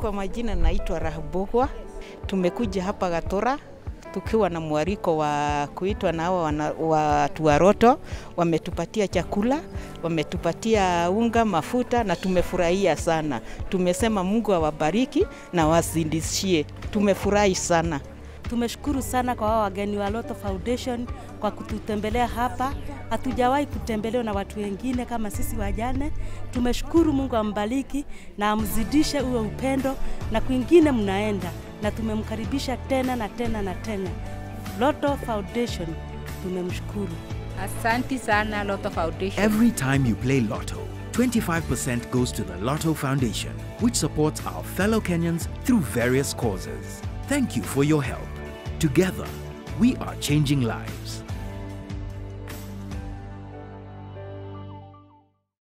Kwa majina naitwa Rahabogwa. Tumekuja hapa Gatora tukiwa na mwaliko wa kuitwa na hawa wana- watu wa Roto. Wametupatia chakula, wametupatia unga, mafuta na tumefurahia sana. Tumesema Mungu awabariki na wazidishie. Tumefurahi sana. Tumeshukuru sana kwa wao wageni wa Loto Foundation kwa kututembelea hapa. Hatujawahi kutembelewa na watu wengine kama sisi wajane. Tumeshukuru, Mungu ambariki na amzidishe huo upendo, na kwingine mnaenda, na tumemkaribisha tena na tena na tena. Loto Foundation tumemshukuru. Asanti sana Lotto Foundation. Every time you play Lotto, 25% goes to the Lotto Foundation, which supports our fellow Kenyans through various causes. Thank you for your help. Together, we are changing lives.